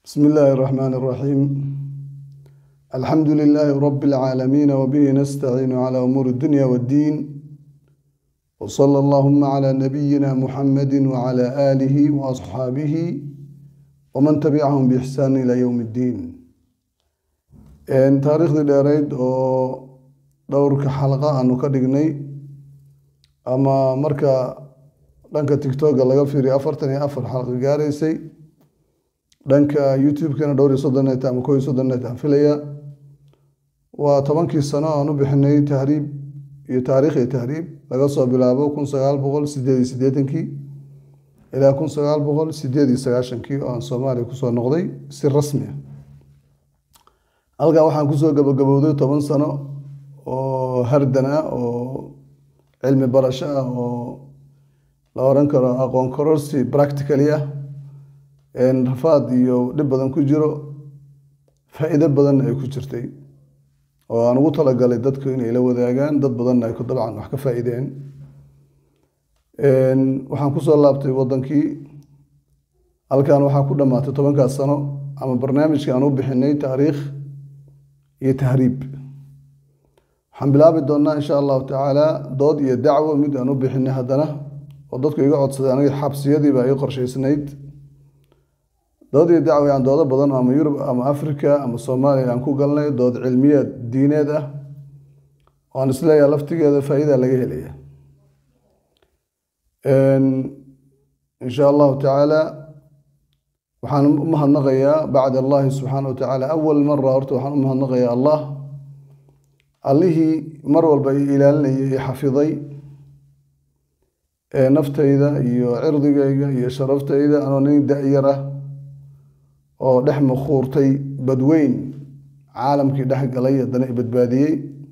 بسم الله الرحمن الرحيم الحمد لله رب العالمين وبه نستعين على أمور الدنيا والدين وصلى اللهم على نبينا محمد وعلى آله وأصحابه ومن تبعهم بإحسان إلى يوم الدين taariikhdii dheereyd oo dhowrka xalqa aanu ka dhignay ama marka dhanka tictoga laga fiiriyo afartan iyo afar xalqa gaaraysay dhanka youtube-kana dhowr iyo soddon net ama kow iyo soddon net aan filaya waa tobankii sano aan u bixinay tahriib iyo taariikh iyo tahriib laga soo bilaabo kun sagaal boqol sideed iyo siddeetankii ilaa kun sagaal boqol sideed iyo sagaashankii oo aan soomaaliya kusoo noqday si rasmi ah halkan waxaan kusoo gabagabowday toban sano oo hardan ah oo cilmi barasho ah oo la oran karo aqoon kororsi practically ah rafaad iyo dhib badan ku jiro faa'iido badanna ay ku jirtay oo aan ugu talagalay dadku inay la wadaagaan dad badanna ay ku dabcan wax ka faa'iideen waxaan kusoo laabtay waddankii halkan waxaa ku dhammaatay tobankaas sano ama barnaamijkii aan u bixinay taariikh iyo tahriib waxaan bilaabi doonnaa insha allahu tacaala dood iyo dacwo mid aan u bixinay haddana oo dadku iga codsaday aniga xabsiyadiiba ii qorshaysnayd dood iyo dacwo aan doodo badan ama yurub ama africa ama soomaaliya aan ku galnay dood cilmiyeed diineed ah oo aan isleeyaha laftigeeda faa'iida laga helaya insha allahu tacaala waxaan u mahadnaqayaa bacda allahi subxaana wa tacaala awal mara horta waxaan u mahadnaqayaa allah allihii mar walba i ilaalinayay i xafiday ee naftayda iyo cirdigayga iyo sharaftayda anoo nin da-yar ah oo dhex makhuurtay badweyn caalamkii dhex galay haddana i badbaadiyey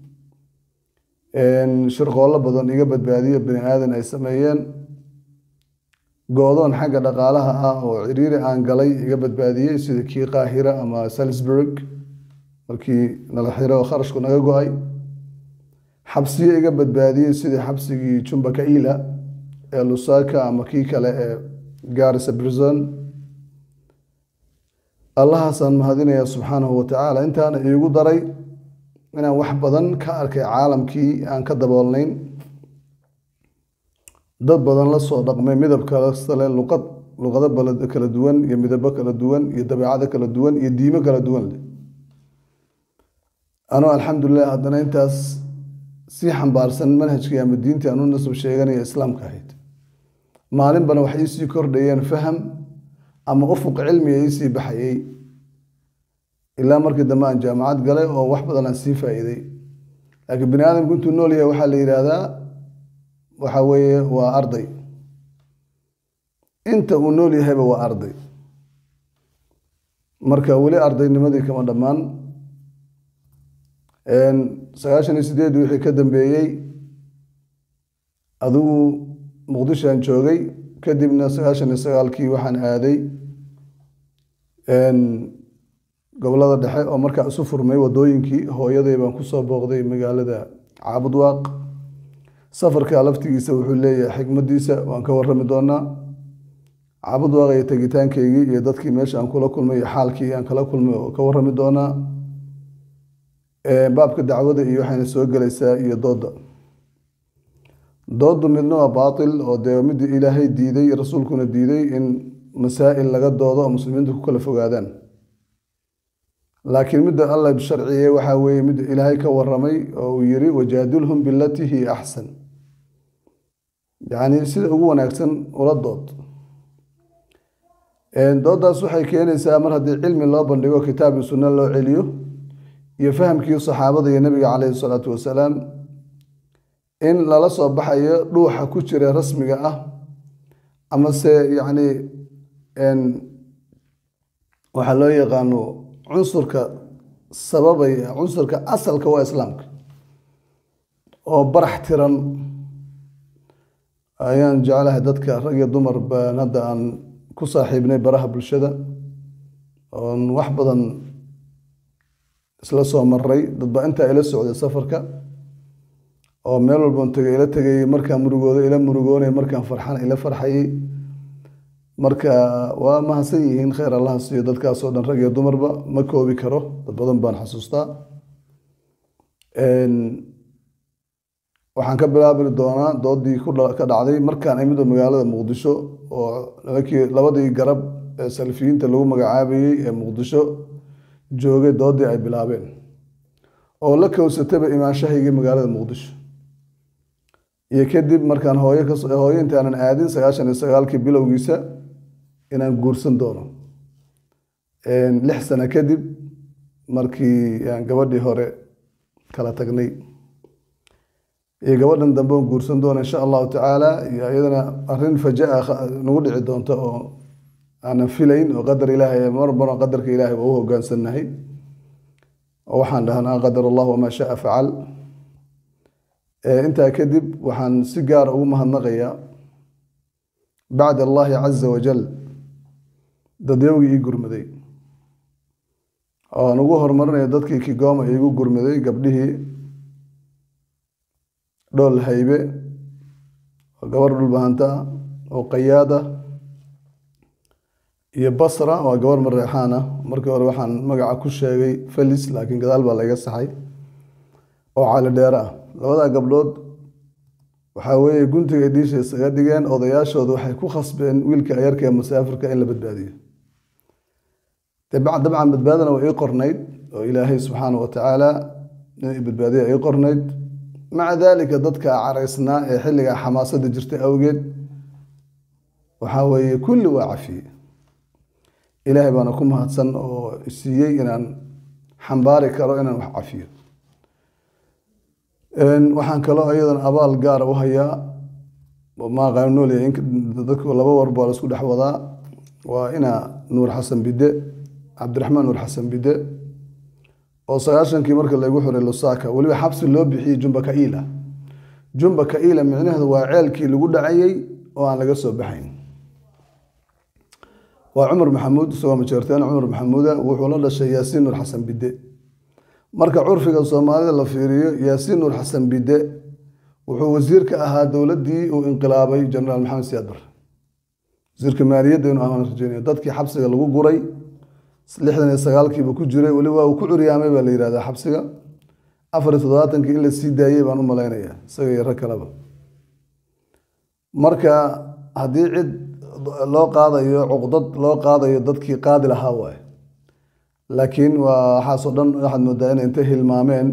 shirqoollo badan iga badbaadiyo bani aadan ay sameeyeen go-doon xagga dhaqaalaha ah oo ciriiri aan galay iga badbaadiyey sida kii qaahira ama salisburg markii nala xiro oo kharashku naga go-ay xabsiyo iga badbaadiyey sidii xabsigii jumba kaila ee lusaka ama kii kale ee garisa brison allahaasaan mahadinayaa subxaanahu watacaala intaana iigu daray inaan wax badan ka arkay caalamkii aan ka daboolnayn dad badan la soo dhaqmay midab kastale luqad luqado kala duwan iyo midabo kala duwan iyo dabeecado kala duwan iyo diimo kala duwan leh anoo alxamdulilah haddana intaas sii xambaarsan manhajkii ama diintii aan u nasab sheeganaya islaamka ahayd maalinbana wax iisii kordhayeen faham ama ufuq cilmiga iisii baxayey ilaa markii dambe aan jaamacad galay oo wax badan aan sii faa'iiday laakiin bani aadamku intuu nool yahay waxaa la yidhaahdaa waxa weeye waa arday inta uu nool yahayba waa arday marka weli ardaynimadii kama dhammaan sagaashan iyo sideed wixii ka dambeeyey adigu muqdishoan joogay kadibna sagaashan iyo sagaalkii waxaan aaday gobolada dhexe oo markaa isu furmay wadooyinkii hooyaday baan kusoo booqday magaalada caabudwaaq safarka laftigiisa wuxuu leeyahay xikmadiisa waan ka warami doonaa caabudwaaq iyo tegitaankeygii iyo dadkii meesha aan kula kulmay iyo xaalkii aan kala kulmay oo ka warami doonaa baabka dacwada iyo waxayna soo gelaysaa iyo dooda doodu midna waa baatil oo dee midii ilaahay diiday rasuulkuna diiday in masaa'il laga doodo oo muslimiintu ku kala fogaadaan laakiin midda alla sharciye waxaa weeye midda ilaahay ka waramay oo uu yiri wajaadilhum bilatii hiya axsan yacni sida ugu wanaagsan ula dood dooddaas waxay keenaysaa mar haddii cilmi loo bandhigo kitaab iyo sunno loo celiyo iyo fahamkii saxaabada iyo nebiga caleyhi salaatu wasalaam in lala soo baxayo dhuuxa ku jira rasmiga ah amase yacni waxaa loo yaqaano cunsurka sababaya cunsurka asalka waa islaamka oo barax tiran ayaan jeclahay dadka rag iyo dumar baan hadda aan ku saaxiibnay baraha bulshada oon wax badan isla soo maray dadba intaa ila socday safarka oo meel walban tegay ila tegayey markaan murugooda ila murugoonay markaan farxana ila farxayey marka waa mahadsan yihiin kheyr allaha siiyo dadkaasoo dhan rag iyo dumarba ma koobi karo dad badan baan xasuustaa waxaan ka bilaabi doonaa doodii ka dhacday markaan imid magaalada muqdisho oo nimankii labadii garab ee salfiyiinta lagu magacaabayey ee muqdisho joogay doodii ay bilaabeen oo la kowsataba imaanshahaygii magaalada muqdisho iyo kadib markaan hooyo hooyo intaanan aadin sagaashan iyo sagaalkii bilowgiisa inaan guursan doono lix sano kadib markii aan gabadhii hore kala tagnay iyo gabadhan dambe on guursan doono insha allahu tacaala iyo iyadana arrin fajaa nagu dhici doonta oo aanan filayn oo qadar ilaahay marmaro qadarka ilaahay waa u hogaansannahay oo waxaan dhahnaa qadar allah wamaa shaa facal intaa kadib waxaan si gaara ugu mahadnaqayaa bacd allahi caza wajal dadyowgii ii gurmaday oo aan ugu horumarinaya dadkii kigoma iigu gurmaday gabdhihii dhool haybe oo gabar dhulbahanta ah oo qayaada iyo basra waa gabar mareexaan ah markii hore waxaan magaca ku sheegay felis laakiin gadaal baa laga saxay oo cali dheere ah labadaa gabdhood waxaa weeye guntiga dhiisha isaga dhigeen odayaashooda waxay ku khasbeen wiilka yarka ee musaafirka in la badbaadiyo dabcan badbaadana waa ii qornayd oo ilaahay subxaana wa tacaala in badbaadiya ii qornayd maca daalika dadka caraysnaa ee xilligaa xamaasada jirta awgeed waxaa weeye kulli waa cafiye ilaahay baana ku mahadsan oo siiyey inaan xambaari karo inaan wax cafiyo waxaan kaloo iyadan abaal gaara u hayaa maaqaan noolyahay dadku laba warba la isku dhex wadaa waa ina nuur xasan bide cabdiraxmaan nuur xasan bide oo sagaashankii marka lagu xiray lusaka weliba xabsi loo bixiyey jumba kaila jumba kaila micnaheedu waa ceelkii lagu dhacayey oo aan laga soo baxayn waa cumar maxamuud isagoo majeerteen cumar maxamuuda wuxuu la dhashay yaasiin nuur xasan bide marka curfiga soomaalida la fiiriyo yaasiin nuur xasan bide wuxuu wasiir ka ahaa dowladdii uu inqilaabay jenaraal maxamed siyaad bare wasiirka maaliyadda inuu ahaan rajeynaya dadkii xabsiga lagu guray lixdan iyo sagaalkiiba ku jiray weliba uu ku curyaamay baa la yihahdaa xabsiga afar iyo toddobaatankii in la sii daayey baan u malaynaya isaga iyo rag kaleba marka haddii cid loo qaadayo cuqdad loo qaadayo dadkii qaadi lahaa waaye laakiin waa waxaasoo dhan waxaad moodaa inay intay hilmaameen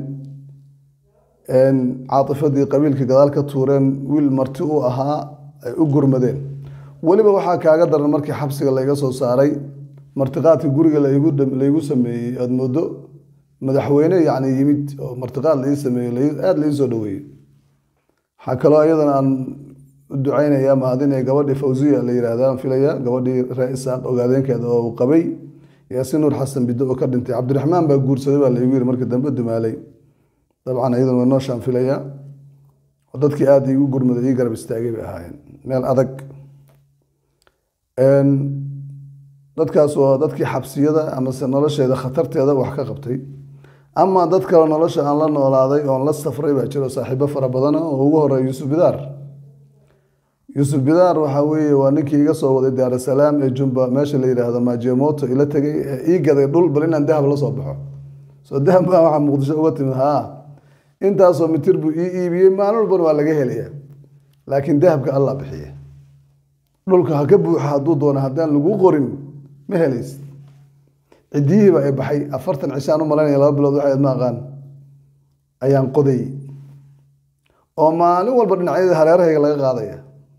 caatifadii qabiilkii gadaal ka tuureen wiil marti u ahaa ay u gurmadeen weliba waxaa kaaga daran markii xabsiga layga soo saaray martiqaadkii guriga laygu sameeyey aad moodo madaxweyne yani yimid oo martiqaad lai sameeyey aada lai soo dhaweeyey waxaa kaloo iyadana aan u ducaynaya mahadinaya gabadhii fawziya la yihahda aan filaya gabadhii ree isaaq ogaadeenkeeda oo uu qabay yaasiin nuur xasan biddo oo ka dhintay cabdiraxmaan baa guursaday baa laygu yiri markii dambe dumaalay dabcan iyaduna waa noo shaanfilaya oo dadkii aada iigu gurmaday ii garab istaagay bay ahaayeen meel adag dadkaas waa dadkii xabsiyada amase nolosheeda khatarteeda wax ka qabtay ama dad kale nolosha aan la noolaaday oon la safray baa jiro saaxiibo fara badana oo ugu horeeya yuusuf bidaar yuusuf bidaar waxaa weeye waa ninkii iga soo waday daarasalaam ee jumba meesha la yidhaahdo maajiyamoto ila tegay ee ii gaday dhul bal inaan dahab la soo baxo soo dahab baa waxaa muqdisho uga timid haa intaasoo mitir buu ii iibiyey maalin walbana waa laga helaya laakiin dahabka allah bixiye dhulka ha ka buuxa hadduu doono haddaan lagu qorin ma helaysid cidiyihiiba ay baxay afartan cishaan u malaynaya laba bilood waxayd ma aqaan ayaan qoday oo maalin walba dhinacyada hareerahayga laga qaadaya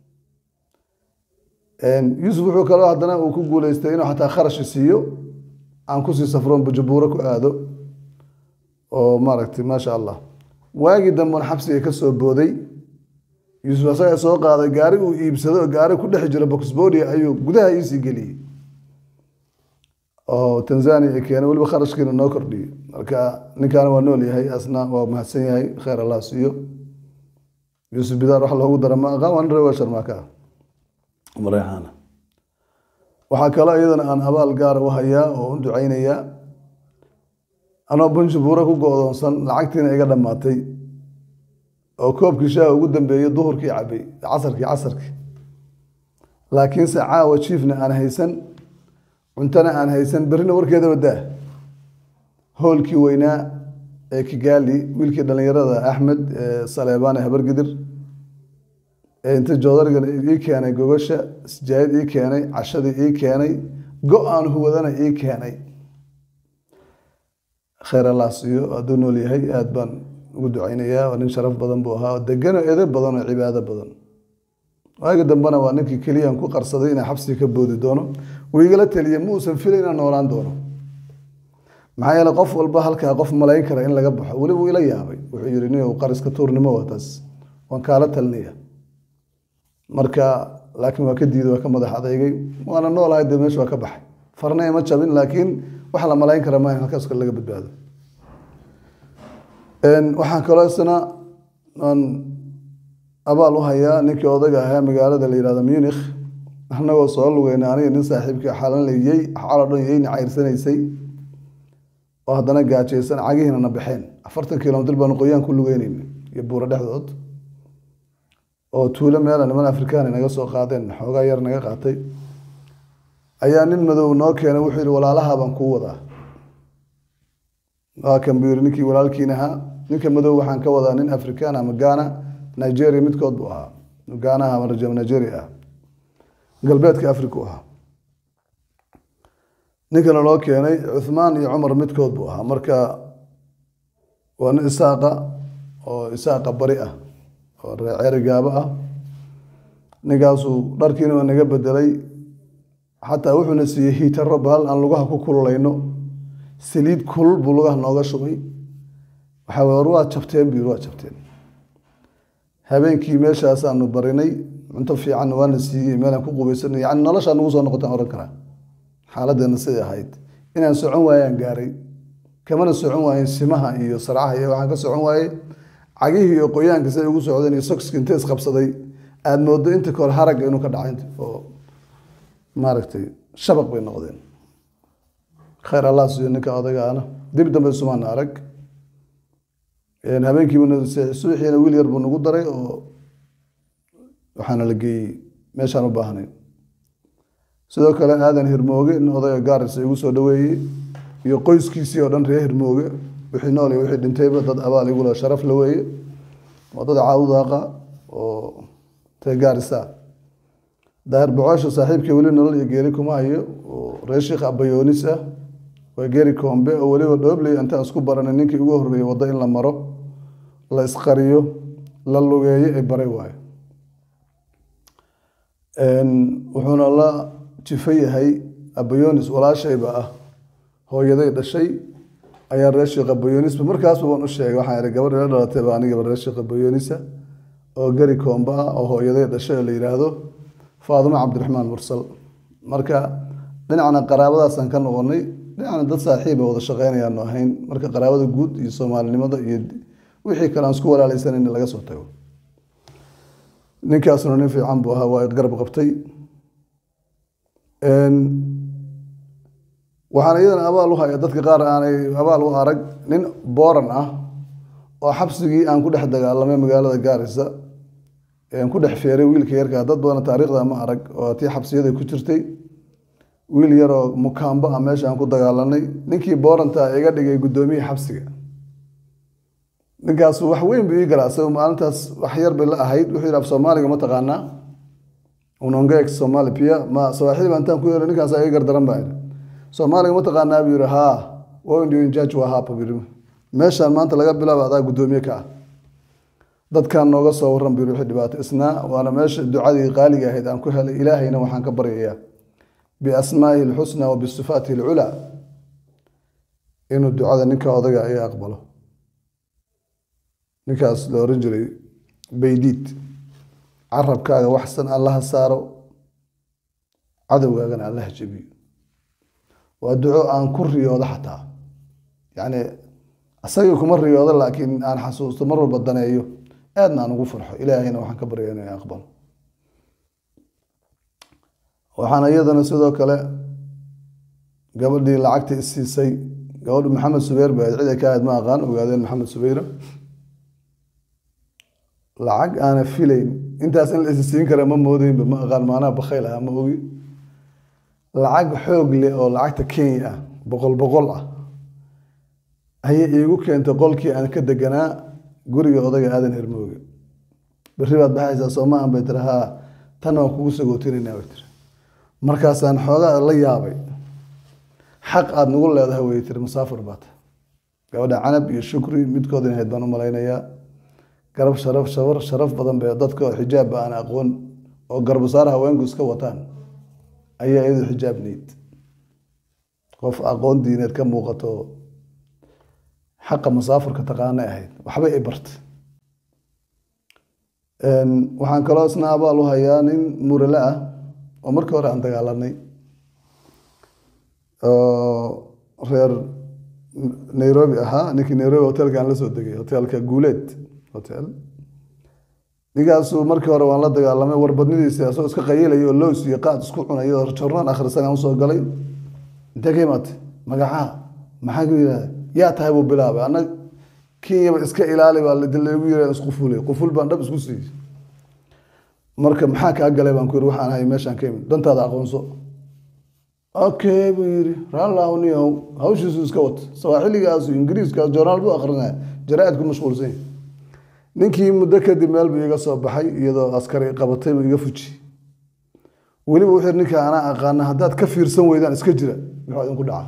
yuusuf wuxuu kaloo haddana uu ku guuleystay inuu xataa kharashi siiyo aan kusii safroon bujabuuro ku aado oo maaragtay maasha allah waagii dambeon xabsiga ka soo booday yuusuf asaga soo qaaday gaari uu iibsado oo gaari ku dhex jiro boxbodia ayuu gudaha iisii geliyey oo tanzania keenay weliba kharashkiina noo kordhiyey marka ninkaana waa nool yahay asna waa mahadsan yahay kheyr allah siiyo yuusuf bidaar wax loogu dara ma aqaan waa nin reer sharmaaka ah mareexaana waxaa kaloo iyadana aan abaal gaara u hayaa oo u ducaynayaa anoo bunjabuura ku go-doonsan lacagtiina iga dhammaatay oo koobkii shaaha ugu dambeeyey duhurkii cabay casarkii casarkii laakiinse caawa jiifna aan haysan cuntona aan haysan berrina warkeeda wadaa hoolkii weynaa ee kigaali wiilkii dhallinyarada axmed saleebaan ee habargidir ee inta joodarigan ii keenay gogasha sijaayad ii keenay cashadii ii keenay go-aan huwadana ii keenay khayr allah siiyo hadduu nool yahay aada baan ugu ducaynayaa waa nin sharaf badan buu ahaa degano edo badan oo cibaado badan waagi dambena waa ninkii keliyaan ku qarsaday inaa xabsiga ka boodi doono wuu igala teliye ma uusan filay inaan noolaan doono maxaa yeele qof walba halkaa qof malayn kara in laga baxo weli wuu ila yaabay wuxuu yihi nin qariska tuurnimo waa taas waan kaala talinaya marka laakiin waa ka diiday waa ka madax adeygay waana noolahay dee meesha waa ka baxay farna ima jabin laakiin wax la malayn kara maaha halkaas kale laga badbaado waxaan kaloo isna aan abaal u hayaa ninkii odayga ahaa magaalada la yihahdo munikh annagoo soo lugeyna aniga nin saaxiibkii xalan layey xalo dhan yeyna cayrsanaysay oo haddana gaajaysan cagihiina na baxeen afartan kilomitr baanu qoyaan ku lugeynayna iyo buuro dhexdood oo tuulo meela niman afrikaan naga soo qaadeen xoogaa yar naga qaatay ayaa nin madow noo keenay wuxuu yihi walaalaha baan kuu wadaa waa kan buu yihi ninkii walaalkiin ahaa ninka madow waxaan ka wadaa nin afrikaan ama gaana nigeria midkood buu ahaa gaanaha ama rajam nigeria ah galbeedka africa u ahaa ninkana loo keenay cuthmaan iyo cumar midkood buu ahaa marka waa nin isaaqa oo isaaqa bari ah oo reeceeri gaabo ah ninkaasuu dharkiina waa naga bedelay xataa wuxuuna siiyey hiitaro bahal aan lugaha ku kululayno saliid kulul buu lugaha nooga shubay waxaa war waa jabteen buu yiri waa jabteen habeenkii meeshaasaanu barinay cunto fiicanna waana siiyey meelaan ku qubaysanay yani noloshaa nagu soo noqotaan ohan karaa xaaladdeena siday ahayd inaan socon waayaan gaaray kamana socon waayen simaha iyo sarcaha iyo waxaan ka socon waayey cagihii iyo qoyaanka siday ugu socdeen iyo sokiski intay isqabsaday aada moodo inta kahor haragga inuu ka dhacay oo maaragtay shabaq bay noqdeen khayr allah siiyo ninka odagaana dib dambe sumaana arag habeenkiiba suuxiina wiil yar buu nagu daray oo waxaana la geeyey meeshaan u baahnay sidoo kale aadan hirmooge in odayga gaaris igu soo dhaweeyey iyo qoyskiisii oo dhan reer hirmooge wixii nool iyo wixii dhintayba dad abaal igula sharaf la weeye waa dad caawdaaqa oo ree gaarisa daahir bocoosha saaxiibkii weli nolol iyo geeri kuma hayo oo reer sheekh abayoonis ah waa geeri koombe oo weliba dhoobley intaan isku baranay ninkii ugu horreeyey waddo in la maro la isqariyo la lugeeyo ay baray waayo wuxuuna la jifo yahay abayonis walaashayba ah hooyaday dhashay ayaa reer sheekh abayonisba markaasba waan u sheegay waxaan ihi gabadh ila dhalatay ba anigaba reer sheekh abayonisa oo geri koomba ah oo hooyaday dhashay oo la yidhaahdo faadimo cabdiraxmaan mursal marka dhinacna qaraabadaasaan ka noqonay dhinacna dad saaxiiba wada shaqeynayaanu ahayn marka qaraabada guud iyo soomaalinimada iyo wixii kale aan isku walaalaysanan laga soo tago ninkaasuna nin fiican buu ahaa waa garab qabtay waxaan iyadana abaal u haya dadka qaar aanay abaal u arag nin booran ah oo xabsigii aan ku dhex dagaalamay magaalada gaarisa aan ku dhex feeray wiilka yarkaa dad badan taariikhda ma arag oo tii xabsiyada ku jirtay wiil yaroo mukaambo ah meesha aan ku dagaalanay ninkii booranta iga dhigay guddoomiyaha xabsiga ninkaasu wax weyn buu ii galaa isaga maalintaas wax yar bay la ahayd wuxuu yidhi af soomaaliga ma taqaanaa unongeeg soomaali pia ma sawaaxiliba intaan ku yeero ninkaas iga gardaran baa yidhi soomaaliga ma taqaanaa buu yidhi haa wondin judge waa haapa buu yidhi meeshaan maanta laga bilaaba adaa guddoomiye ka ah dadkan nooga soo warran buu yidhi wixii dhibaato isnaa waana meesha ducadii qaaliga ahayd aan ku helay ilaahayna waxaan ka baryayaa biasmaa'ihi alxusna wa bisifaatihi alculaa inuu ducada ninka odaga iga aqbalo ninkaas la oran jiray baydiid carabkaaga waxsan allaha saaro cadowgaagana allaha jebiyo waa duco aan ku riyoodo xataa yacni asagii kuma riyoodo laakiin aan xasuusto mar walba daneeyo aadna aan ugu farxo ilaahayna waxaan ka barya inay aqbalo waxaana iyadana sidoo kale gabadhii lacagta isiisay gabadhu maxamed subeyr ba cid ay ka ahayd ma aqaan ogaadeen maxamed subeyra lacag aana filayn intaas in la isi siin kara ma moodeynba ma aqaan maanaha bakhayl ah ma ogi lacag xoog leh oo lacagta kenya ah boqol boqol ah ayay iigu keentay qolkii aan ka deganaa guriga odayga aadan hermooge berri baad baxaysaa soomahan bay tiri haa tan waan kugu sagootinayna bay tiri markaasaan xoogaa la yaabay xaq aada nagu leedahay way tiri musaafir baata gabadha canab iyo shukri midkood in ahayd baan u malaynayaa garab sharaf shabar sharaf badan bay dadka xijaabba aan aqoon oo garbasaar haweenku iska wataan ayaa iyadu xijaab niid qof aqoon diineed ka muuqato xaqa musaafirka taqaanay ahayd waxbay i bartay waxaan kaloo isna abaal u hayaa nin murale ah oo markii hore aan dagaalanay oo reer nairobi ahaa ninkii nairobi hotelka aan la soo degay hotelka guuleed hotel ninkaasuu markii hore waan la dagaalamay warbadnidiisa asagoo iska qayilayo oo lows iyo qaad isku cunayo oo jornaan akhrisan aan usoo galay intee ka imaatay magacaha maxaa ku yidhahda yaa tahay buu bilaabay anag kenyaba iska ilaali baa lagu yira isqufulay quful baan dhab isku siiyey marka maxaa kaa galay baan ku yiri waxaan ahay meeshaan ka imid dantaada aqoonso okay buu yiri raallahu niyow hawshiisu iska wata sawaaxiligaas ingiriiskaas joornaal buu akrinaya jaraa'id ku mashquulsan yahay ninkii muddo kadib meel buu iga soo baxay iyadoo askari qabatay buu iga fuji weliba wuxuu yiri ninka anaa aqaana haddaad ka fiirsan weydaan iska jira muxuu idinku dhaca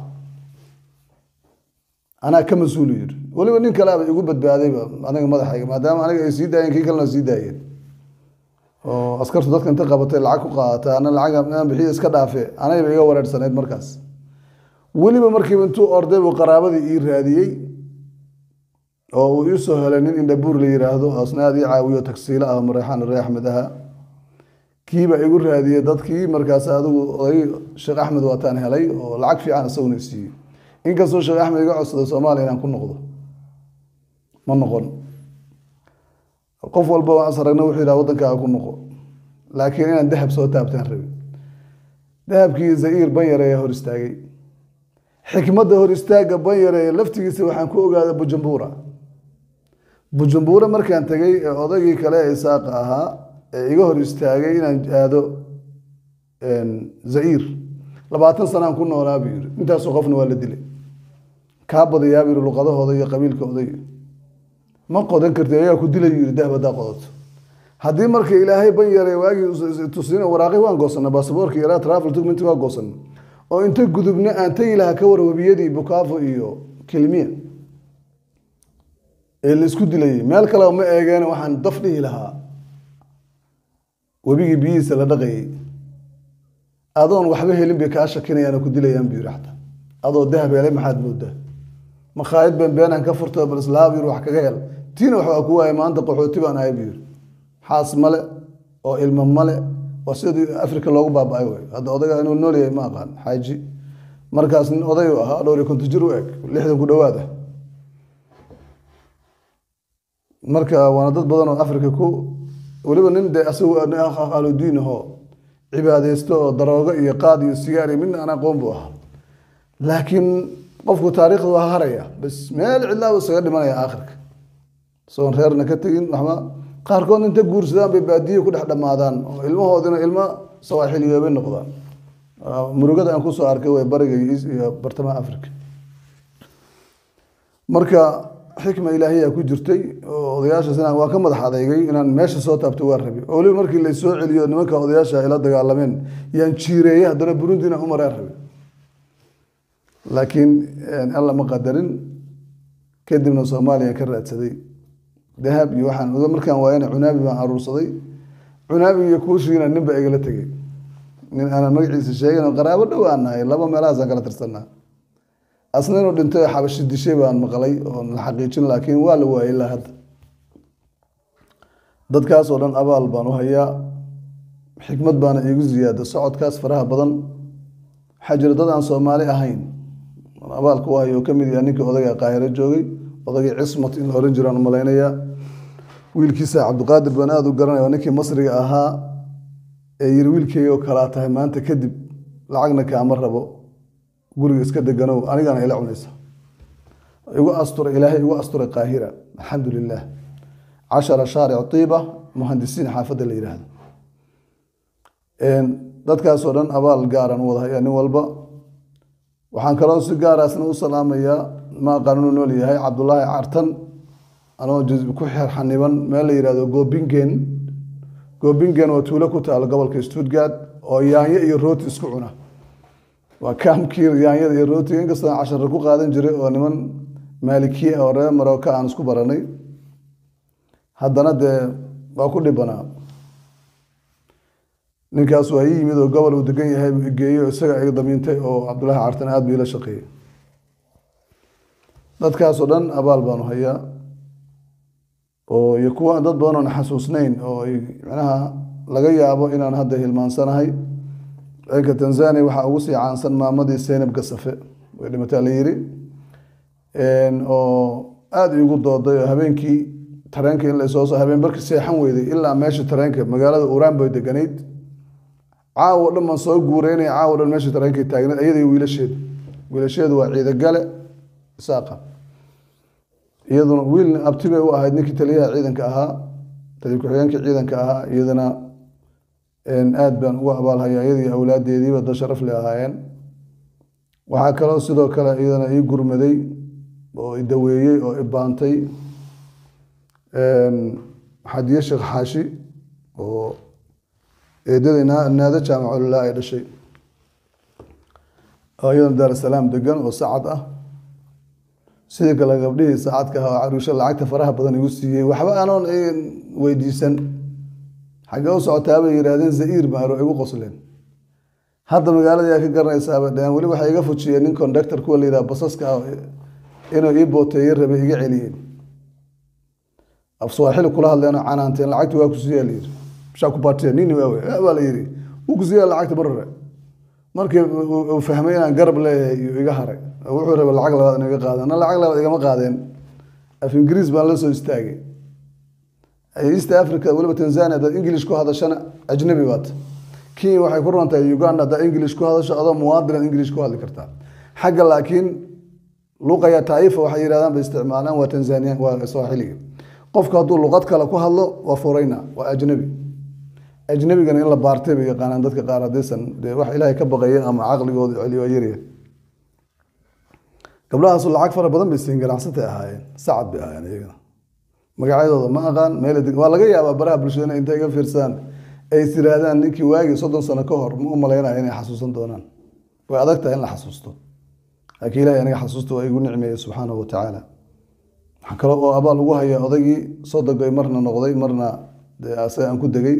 anaa ka mas-uulu yiri weliba nin kaleaba igu badbaadayba aniga madaxayga maadaama aniga ay sii daayeen kii kalena sii daayeen oo askartu dadka inta qabatay lacag ku qaadata ana lacag inaan bixiyo iska dhaafe anayba iga wareersanayd markaas weliba markiiba intuu orday buu qaraabadii ii raadiyey oo uu ii soo helay nin indhabuur la yiraahdo asna aad ii caawiyo tagsiilo ah mareexaan ree axmed aha kiiba igu raadiyey dadkii markaas adigu oday sheekh axmed waataan helay oo lacag fiican isaguna siiyey inkastoo sheekh axmed iga codsaday soomaaliya inaan ku noqdo ma noqon qof walba waan is aragna wuxuu yidhaha waddankaaga ku noqo laakiin inaan dahab soo taabtaan rabi dahabkii za'iir banyareeya hor istaagay xikmadda hor istaagga banyareeya laftigiisa waxaan ku ogaaday bujumbura bujumbura markaan tegey ee odaygii kale ee isaaqa ahaa ee iga hor istaagay inaan aado za'iir labaatan sanaan ku noolaa buu yiri intaasoo qofna waa la dilay kaa badayaa buu yiri luqadahooda iyo qabiilka odayga ma qodan karti ayaa ku dilay yiri dahab haddaa qodato haddii marka ilaahay ban yaray waagii tusin waraaqi waan goosanay baasaboorka yaraa travel document waa goosanay oo inta gudubna aan tagi lahaa ka war webiyadii bukaafo iyo kilmiya ee la isku dilayay meel kale ma eegeen waxaan daf dhihi lahaa webigii biyihiisa la dhaqayay adoon waxba helin bay kaa shakinayaan oo ku dilayaan buu yiri xataa adoo dahab helay maxaad moodaa makhaayad been beenaan ka furto bal islaam yiri wax kaga hel tiina waxbaa ku waayay maanta qaxooti baan ahay buu yiri xaas male oo ilmo male waa sidii afrika loogu baaba-ay wey hadda odayga inuu nool yahay ma aqaan xaaji markaas nin oday u ahaa dhowr iyo konton jir u eg lixdan ku dhowaad ah marka waana dad badan oo afrika ku weliba nin dee asagu ahludiin ahoo cibaadeysto oo daroogo iyo qaad iyo sigaar iyo midna aan aqoon buu ahaa laakiin qofku taariikhda waa haraya bas meel cidlaa isaga dhimanaya aakhirka isagoon reerna ka tegin waxba qaarkood inta guursadaan bay baadiye ku dhex dhammaadaan oo ilmahoodina ilmo sawaaxiliyoobay noqdaan murugada aan kusoo arkay way bariga iyo bartamaha africa marka xikma ilaahiya ku jirtay oo odayaashaas inaan waa ka madax adeygay inaan meesha soo taabto waa rabi oo weliba markii laysoo celiyo nimanka odayaasha ay la dagaalameen yaan jiireeyey haddana burundi inaan u maraan rabi laakiin alla ma qadarin kadibna soomaaliya ka raadsaday dahab iyo waxaan markaan waayana cunaabi baan aruursaday cunaabi iyo kuushiina nin baa igala tegey nin aanan magaciisa sheegin oo qaraabo dhow aan nahay laba meelahaasaan kala tirsanaa asna inuu dhintay oo xabashi dishay baan maqlay oo la xaqiijin laakiin waa la waayay ilaa hadda dadkaas oo dhan abaal baan u hayaa xikmad baana iigu ziyaada socodkaas faraha badan waxaa jira dad aan soomaali ahayn abaalka u hayo oo kamid yaha ninka odayga qaahiro joogay odagii cismat in la oran jiraan umalaynayaa wiilkiisa cabdiqaadir baan aada u garanaya oo ninkii masriga ahaa ee yiri wiilkeyga oo kalaa tahay maanta kadib lacagna kaama rabo guriga iska deganow anigana ila cunaysa igu asturay ilaahay igu asturay qaahira alxamdu lilah cashara shaaric tiiba muhandisiin xaafadda la yidhaahdo dadkaasoo dhan abaal gaaran u wada hayaa nin walba waxaan kaloo si gaaraasna u salaamayaa maa qaanuu nool yahay cabdulaahi cartan anoo ku xaniban meel la yihahdo goobingen goobingen waa tuulo ku taalo gobolka stuttgart oo yaanyo iyo rooti isku cuna waa kaamkii yaanyada iyo rootiga inkastoo aan cashara ku qaadan jiray oo niman maalikiya oo reer marooka aan isku baranay haddana dee waa ku dhibanaa ninkaas waa ii yimid oo gobol uu degan yahay buu igeeyo isaga iga damiintay oo cabdullaahi cartan aada buu ila shaqeeyey dadkaasoo dhan abaal baanu hayaa oo iyo kuwa dad badan oon xasuusnayn oo ay macnaha laga yaabo inaan hadda hilmaansanahay ciidanka tanzania waxaa ugu sii caansan maamadii seynab gasafe way dhimataa la yiri oo aada igu dooday oo habeenkii tareenka in lasoo so habeen barki seexan weyday ilaa meesha tareenka magaalada uraan bay deganayd caawo dhan baan soo guureynaya caawo dhan meesha tareenkay taagnayd iyada iyo wiilasheedu wiilasheedu waa ciidagale isaaqa iyaduna wiil abti bay u ahayd ninkii taliyaha ciidanka ahaa taliya ku-xigeenkii ciidanka ahaa iyadana aada baan ugu abaalhaya iyadii awlaadeediiba da sharaf le ahaayeen waxaa kaloo sidoo kale iyadana ii gurmaday oo i daweeyey oo i baantay xadiye sheekh xaashi oo eedada naado jaamaculilaa ay dhashay oo iyadana daarusalaam degan oo sacad ah sidii kale gabdhihii saacadka ah oo caruusho lacagta faraha badan igu siiyey waxba anoon weydiisan xaggee u socotaa bay yidhaahdeen za'iir maaro igu qosleen hadda magaalada yaa ka garanaysaaba dheheen weli waxay iga fujiyeen nin conductor kuwa la yidhaha basaska ah inuu ii booteeye rabay iga celiyeen af swaaxili kula hadleen oo canaanteen lacagta waa ku siiyaa la yidhi bishaa ku baatiya nini waawe baa la yidhi wuu ku siiyaa lacagta barare markii uu fahmay inaan garab leeyahay iyo iga haray wuxuu rabay lacag labaad inuu iga qaadeen na lacag labaad igama qaadeen af ingiriis baan la soo istaagay east africa weliba tanzania haddaad english ku hadashana ajnabi baad kenya waxay ku ron tahay uganda haddaad english ku hadasho adoo muwaadinaad english ku hadli kartaa xagga laakiin luqaya taifa waxay yidhahdaan bay isticmaalaan waa tanzania waa swaaxiliga qofku hadduu luqad kale ku hadlo waa furayna waa ajnabi ajnabigana in la baartay bay yaqaanaan dadka qaar haddaysan dee wax ilaahay ka baqaya ama caqligooda celiyo waa yarya gabdhahaasu lacag fara badan bay siin ganacsatay ahaayeen sacad bay ahaayeen iyagana magacyadooda ma aqaan meel waa laga yaabaa baraha bulshada inay intay iga fiirsadaan ay is yiraahdaan ninkii waagii soddon sano ka hor ma u malaynaya inay xasuusan doonaan way adag tahay in la xasuusto laakiin ilahay aniga xasuusta waa igu nicmeeyey subxaanahu watacaala waxaa kale oo abaal ugu haya odaygii sodogoy marna noqday marna dee asaga aan ku degay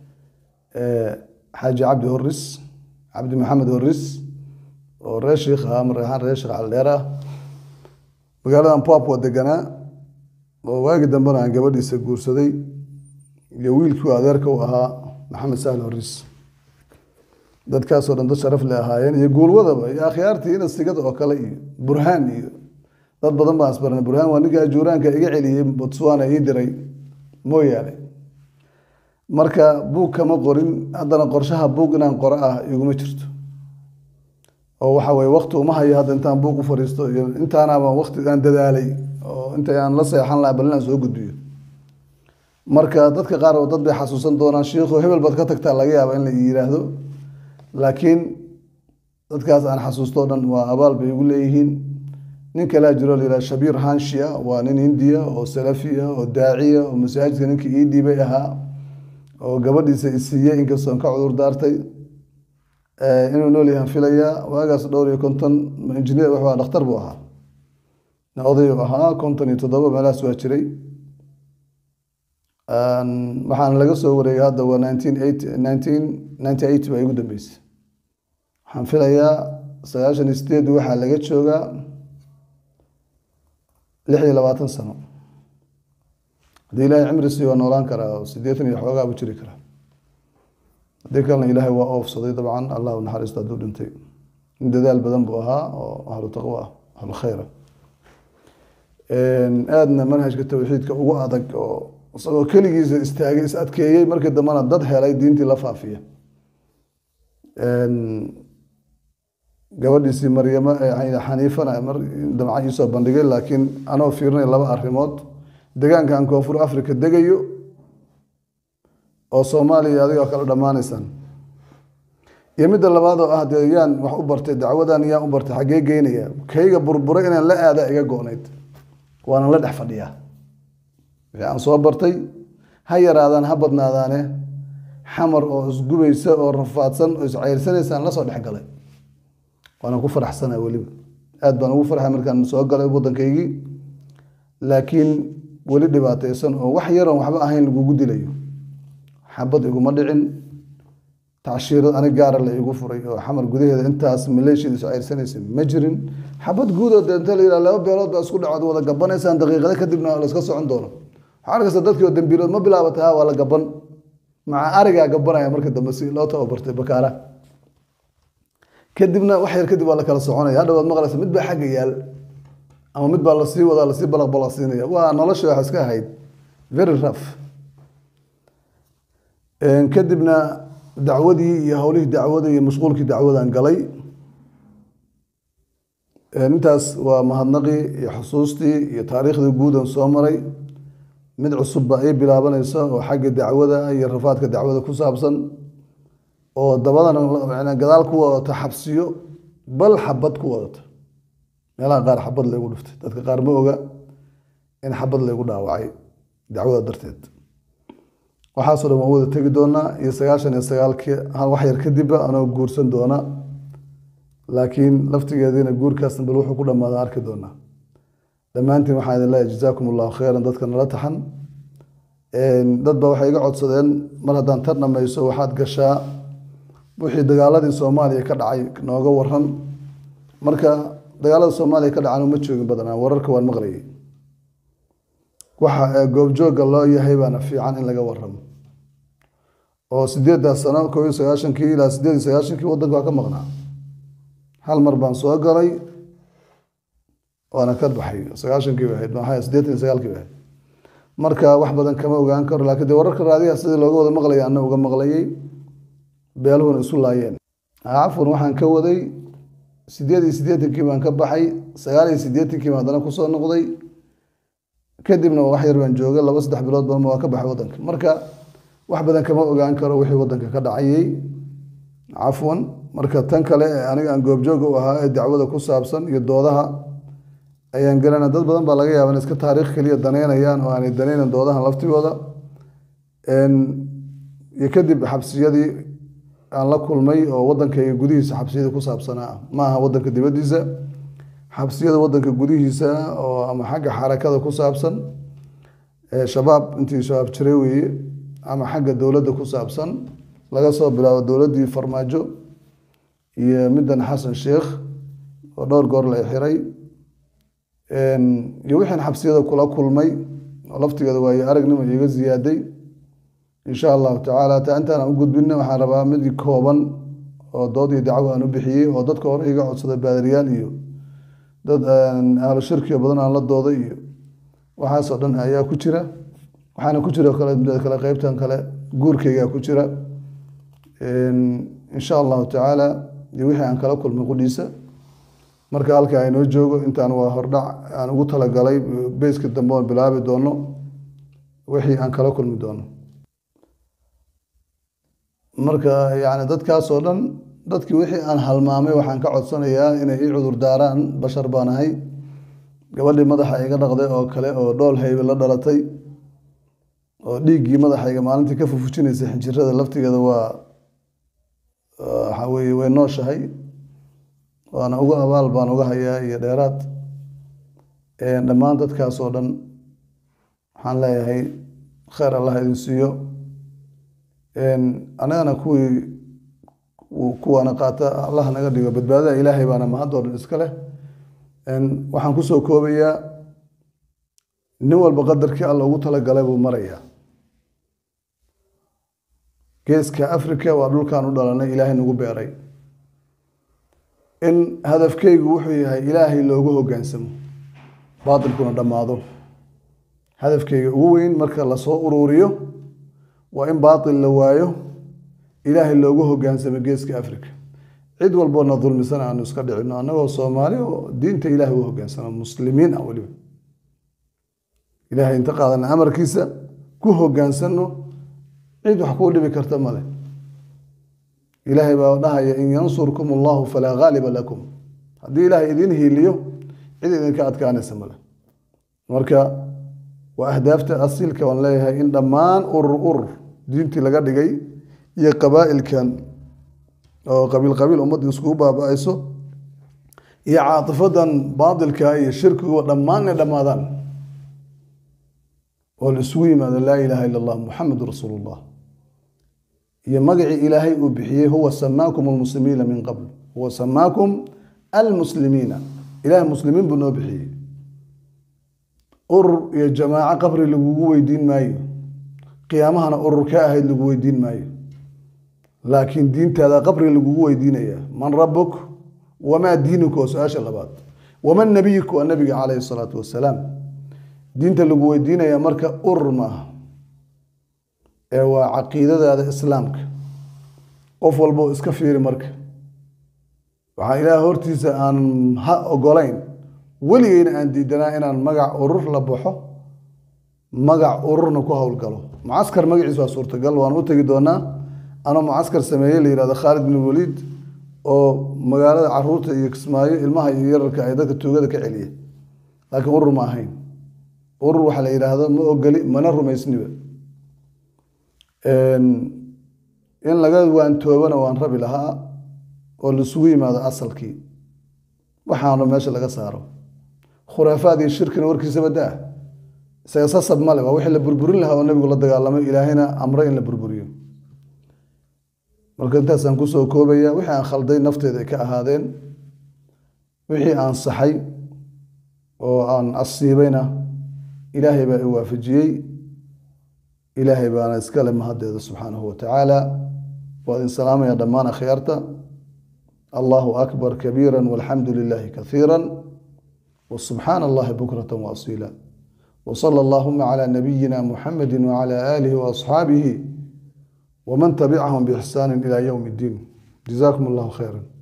xaaji cabdi horis cabdi maxamed horis oo reer sheikh ah mar ahaan reer sheekh caldheer ah magaaladan papua deganaa oo waagi dambena aan gabadhiisa guursaday iyo wiilkii adeerka u ahaa maxamed sahl horis dadkaasoo dhan dad sharaf le ahaayeen iyo guulwadaba iyo akhyaartii ina sigada oo kale iyo burhaan iyo dad badan baan isbarnay burhaan waa ninkaa juuraanka iga celiyey botswana ii diray mooyaane marka buug kama qorin haddana qorshaha buug inaan qoro ah iguma jirto oo waxa weye wakti uma hayo hadda intaan buug u fariisto iyo intaanaaba wakti aan dadaalay oo inta aan la seexan laha bal inaan soo gudbiyo marka dadka qaar oo dad bay xasuusan doonaan shiikhu hebel baad ka tagtaa laga yaaba in la yiraahdo laakiin dadkaas aan xasuusto o dhan waa abaal bay igu leeyihiin nin kalaa jiro la yidhaha shabiir hanshia waa nin hindiya oo salafiya oo daaciya oo masaajidka ninkii ii dhiibay ahaa oo gabadhiisa isiiyey inkastoon ka cudur daartay inuu nool yahan filayaa waagaas dhowr iyo konton injineer wuxuu dhakhtar buu ahaa oday ahaa konton iyo toddoba meelahaas waa jiray waxaana laga soo wareegay hadda waa nineteen eight nineteen ninety eight baa igu dambeysay waxaan filayaa sagaashan iyo sideed waxaa laga joogaa lix iyo labaatan sano haddii ilaahay cimri sii waa noolaan karaa oo siddeetan iyo xoogaa buu jiri karaa haddii kalena ilaahay waa oofsaday dabcan allah u naxariisto hadduu dhintay in dadaal badan buu ahaa oo ahlu taqwo ah ahlu khayra aadna manhajka tawxiidka ugu adag oo isagoo keligiisa istaagay is adkeeyey markii dambena dad helay diintii la faafiya gabadhiisii maryamo xaniifana mar damca iisoo bandhigay laakiin anoo fiirinay laba arrimood degaankan koonfur africa degayo oo soomaaliya adigoo kala dhammaanaysaan iyo midda labaad oo ah dee yaan wax u bartay dacwadan yaan u bartay xaggee geynaya kayga burburay inaan la aada iga go-nayd waanan la dhex fadhiyaa wixii aan soo bartay ha yaraadaan ha badnaadaane xamar oo isgubaysa oo rafaadsan oo isceyrsanaysaan lasoo dhex galay waanan ku faraxsana weliba aad baan ugu farxay markaan soo galay waddankaygii laakiin weli dhibaataysan oo wax yaroon waxba ahayn lagugu dilayo xabad iguma dhicin tacshiirad anig gaara la igu furay oo xamar gudaheeda intaas maleeshiyada is ceyrsanaysa ma jirin xabad guudoo dee inta la yidhaha laba beelood baa isku dhacood wada gabanaysaan daqiiqada kadibna la iska socon doono waxaa arkaysa dadkii oo dambiilood ma bilaabata ha waa la gaban maca arigaa gabanaya marka dambe si loo tababartay bakaara kadibna wax yar kadib waa la kala soconaya hadhawaad maqlaysa mid baa xagga yaal ama mid baa lasii wadaa lasii balaq balaqsiinaya waa nolosha wax iska ahayd very rough kadibna dacwadii iyo howlihii dacwada iyo mashquulkii dacwadan galay intaas waa mahadnaqii iyo xusuustii iyo taariikhdii guudan soo maray mid cusub baa ii bilaabanaysa oo xagga dacwada iyo rafaadka dacwada ku saabsan oo dabadana gadaal ku wadata xabsiyo bal xabad ku wadata meelaha qaar xabad laygu dhiftay dadka qaar ma oga in xabad laygu dhaawacay dacwada darteed waxaasoo dhan waan wada tegi doonaa iyo sagaashan iyo sagaalkii wax yar kadibba anoo guursan doona laakiin laftigeediina guurkaasna bal wuxuu ku dhammaada arki doonaa dhammaantiin waxaan idin leeyahay jazaakum allahu khayran dadka nala taxan dad ba waxay iga codsadeen mar haddaan tar dhamayso waxaad gashaa wixii dagaaladii soomaaliya ka dhacay nooga waran marka dagaalada soomaaliya ka dhacan uma joogin badanaa wararka waan maqlayay waxa goobjooga loo yahay baana fiican in laga waramo oo sideeddaas sano koob iyo sagaashankii ilaa sideed iyo sagaashankii waddanka waa ka maqnaa hal mar baan soo galay waana ka baxay sagaashankii bay ahayd maxaa siddeetan iyo sagaalkii bay ahayd marka wax badan kama ogaan karo laakiin dee wararka raadiyaha sidii looga wada maqlaya anna uga maqlayay beeluhuna isu laayeen cafwan waxaan ka waday sideed iyo siddeetankii baan ka baxay sagaal iyo siddeetankii baan haddana kusoo noqday kadibna wax yar baan joogay laba saddex bilood badan waa ka baxay waddanka marka wax badan kama ogaan karo wixii waddanka ka dhacayay cafwan marka tan kale ee aniga aan goobjooga u ahaa ee dacwada ku saabsan iyo doodaha ayaan gelana dad badan baa laga yaaba in iska taariikh keliya daneynayaan oo aanay daneynan doodahan laftigooda iyo kadib xabsiyadii aan la kulmay oo waddankayga gudihiisa xabsiyada ku saabsanaa ma aha waddanka dibaddiisa xabsiyada waddanka gudihiisa oo ama xagga xarakada ku saabsan shabaab intii shabaab jiray weeye ama xagga dowladda ku saabsan laga soo bilaabo dowladdii farmaajo iyo middan xasan sheekh oo dhowr goor la xiray iyo wixiin xabsiyada kula kulmay oo laftigeeda waayo aragnimo iiga ziyaaday insha allahu tacaala taa intaan u gudbina waxaan rabaa mid kooban oo dood iyo dacwo aan u bixiyey oo dadka hore iga codsaday baadiriyaal iyo dad ahlu shirkiga badan aan la dooday iyo waxaasoo dhan ayaa ku jira waxaana ku jira kale kale qeybtan kale guurkaygaa ku jira insha allahu tacaala iyo wixii aan kala kulmay qudhiisa marka halka aynoo joogo intaan waa hordhac aan ugu talagalay beyska dambe oon bilaabi doono wixii aan kala kulmi doono marka yani dadkaasoo dhan dadkii wixii aan halmaamay waxaan ka codsanayaa inay ii cudur daaraan bashar baan ahay gabadhii madaxa iga dhaqday oo kale oo dhool haybe la dhalatay oo dhiiggii madaxayga maalintii ka fufujinaysa xinjirada laftigeeda waa waxa weye way nooshahay waana ugu abaal baan uga hayaa iyo dheeraad dhammaan dadkaasoo dhan waxaan leeyahay kheyr allah idin siiyo anagana kuwii kuwaana qaata allah naga dhigo badbaadada ilaahay baana mahadoo dhan iska leh waxaan kusoo koobayaa nin walba qadarkii alla ugu talagalay buu marayaa geeska africa waa dhulkaan u dhalanay ilaahay nagu beeray in hadafkeygu wuxuu yahay ilaahay loogu hoggaansamo baatilkuna dhammaado hadafkeyga ugu weyn marka lasoo uruuriyo waa in baatil la waayo ilaahay loogu hoggaansamo geeska africa cid walboona dulmisan aanu iska dhicino annagoo soomaali oo diinta ilaahay u hoggaansamo muslimiin ah weliba ilaahay inta qaadana amarkiisa ku hogaansano cid wax kuu dhibi karta male ilaahay baa dhahaya in yansurkum allahu falaa ghaaliba lakum haddii ilaahay idin hiiliyo cid idinka adkaanaysa male marka waa ahdaafta asiilka waan leeyahay in dhammaan urur urur diintii laga dhigay iyo qabaa'ilkan oo qabiil qabiil ummadda iskugu baaba-ayso iyo caatifadan baadilka iyo shirkigu dhammaan inay dhammaadaan oo la isugu yimaado laa ilaaha ila allah muxamedun rasuulu llah iyo magacii ilaahay uu bixiyey huwa samaakum almuslimiina min qabl huwa samaakum almuslimiina ilahay muslimiin buu noo bixiyey urur iyo jamaaco qabri lagugu weydiin maayo qiyaamahana urur ka ahayd lagu weydiin maayo laakiin diintaada qabri lagugu weydiinaya man rabuk wamaa diinuka waa su-aasha labaad waman nabiyuka waa nabiga calayhi salaatu wasalaam diinta lagu weydiinaya marka urur maaha ee waa caqiidadaada islaamka qof walbo iska fiiri marka waxaa ilaah hortiisa aan ha ogolayn weligeyna aan diidanaa inaan magac urur la baxo magac ururna ku howlgalo mucaskar magaciis waa suurtagal waan u tegi doonaa anoo mucaskar sameeyey la yihahdo khaalid bin waliid oo magaalada caruurta iyo kismaayo ilmaha iyo yararka ay dadka tuugada ka celiya laakiin urur ma ahayn urur waxaa la yidhaahdo ma ogoli mana rumaysniba in laga waantoobana waan rabi lahaa oo laisugu yimaado asalkii waxaano meesha laga saaro khuraafaad iyo shirkina warkiisaba daa isaga sasab male waa wixii la burburin lahaa oo nebigu la dagaalamay ilaahayna amre in la burburiyo marka intaasaan kusoo koobaya wixii aan khalday nafteeda ay ka ahaadeen wixii aan saxay oo aan asiibayna ilaahay baa i waafajiyey ilaahay baana iskale mahaddeeda subxaanahu watacaala waa idin salaamaya dhammaan akhyaarta allahu akbar kabiira walxamdu lilahi kaiira wsubxaana allahi bukrata waasiila wsala allahuma cala nabiyina muxamedi wcala aalihi waasxaabihi wman tabicahum biixsaani ila ywm اddiin jazakum allahu khayra